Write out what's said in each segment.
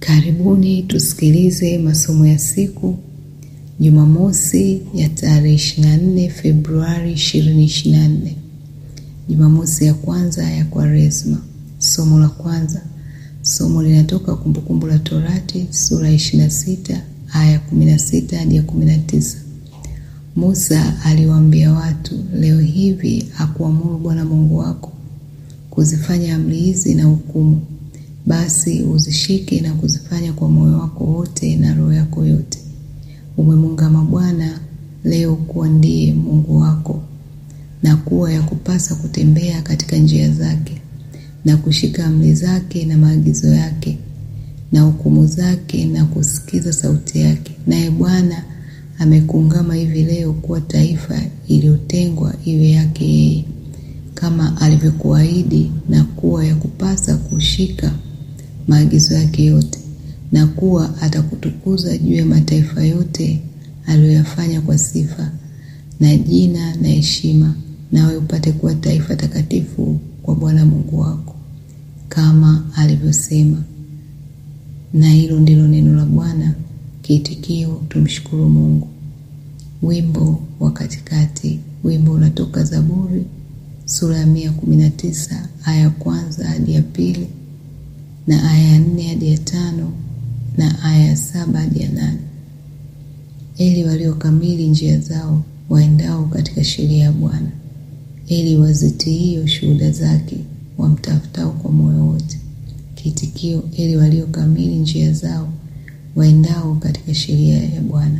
Karibuni tusikilize masomo ya siku Jumamosi ya tarehe 24 Februari 2024. Jumamosi ya kwanza ya Kwaresma. Somo la kwanza. Somo linatoka Kumbukumbu la Torati sura ya 26 aya 16 hadi ya 19. Musa aliwaambia watu, leo hivi akuamuru Bwana Mungu wako kuzifanya amri hizi na hukumu, basi uzishike na kuzifanya kwa moyo wako wote na roho yako yote. Umemungama Bwana leo kuwa ndiye Mungu wako, na kuwa ya kupasa kutembea katika njia zake na kushika amri zake na maagizo yake na hukumu zake na kusikiza sauti yake. Naye Bwana amekuungama hivi leo kuwa taifa iliyotengwa iwe yake yeye, kama alivyokuahidi, na kuwa ya kupasa kushika maagizo yake yote, na kuwa atakutukuza juu ya mataifa yote aliyoyafanya kwa sifa na jina na heshima, nawe upate kuwa taifa takatifu kwa Bwana Mungu wako, kama alivyosema. Na hilo ndilo neno la Bwana. Kiitikio: tumshukuru Mungu. Wimbo wa katikati. Wimbo unatoka Zaburi sura ya mia kumi na tisa aya ya kwanza hadi ya pili na aya ya nne hadi ya tano na aya ya saba hadi ya nane. Eli waliokamili njia zao waendao katika sheria ya Bwana, eli wazitiio shuhuda zake wamtafutao kwa moyo wote. Kiitikio: eli waliokamili njia zao waendao katika sheria ya Bwana.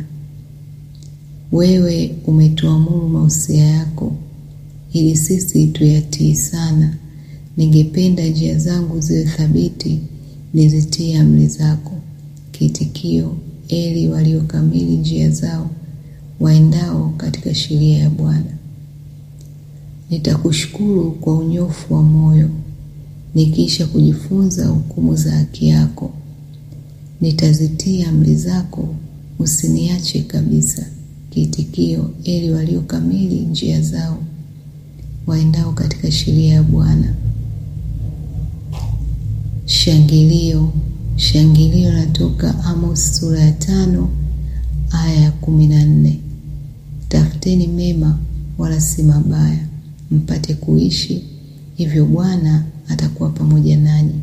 Wewe umetuamuru mausia yako, ili sisi tuyatii sana. Ningependa njia zangu ziwe thabiti, nizitie amri zako. Kiitikio: eli waliokamili njia zao waendao katika sheria ya Bwana. Nitakushukuru kwa unyofu wa moyo, nikiisha kujifunza hukumu za haki yako. Nitazitia amri zako, usiniache kabisa. Kiitikio: eli waliokamili njia zao waendao katika sheria ya Bwana. Shangilio. Shangilio natoka Amos sura ya tano aya ya kumi na nne. Tafuteni mema wala si mabaya, mpate kuishi, hivyo Bwana atakuwa pamoja nanyi.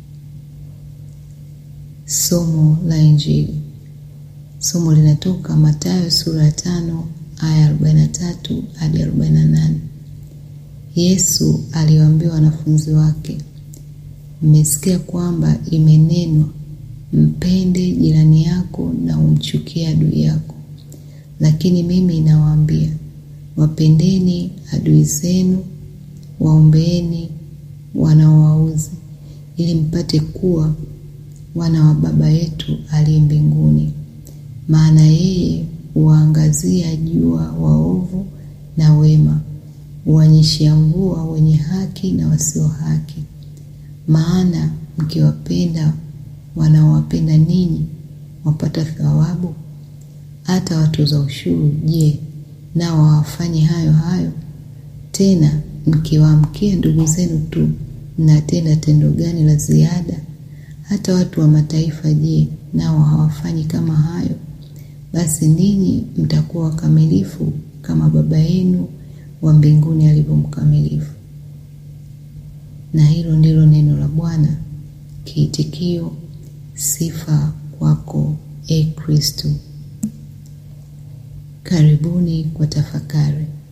Somo la Injili. Somo linatoka Mathayo sura ya tano aya 43 hadi 48. Yesu aliwaambia wanafunzi wake, mmesikia kwamba imenenwa, mpende jirani yako na umchukie adui yako. Lakini mimi nawaambia, wapendeni adui zenu, waombeeni wanaowauzi, ili mpate kuwa wana wa Baba yetu aliye mbinguni. Maana yeye huwaangazia jua waovu na wema, huwanyeshea mvua wenye haki na wasio haki. Maana mkiwapenda wanaowapenda ninyi, wapata thawabu? Hata watoza ushuru, je, nao hawafanye hayo hayo? Tena mkiwaamkia ndugu zenu tu, mnatenda tendo gani la ziada? Hata watu wa mataifa, je, nao hawafanyi kama hayo? Basi ninyi mtakuwa wakamilifu kama Baba yenu wa mbinguni alivyo mkamilifu. Na hilo ndilo neno la Bwana. Kiitikio: sifa kwako, e Kristo. Karibuni kwa tafakari.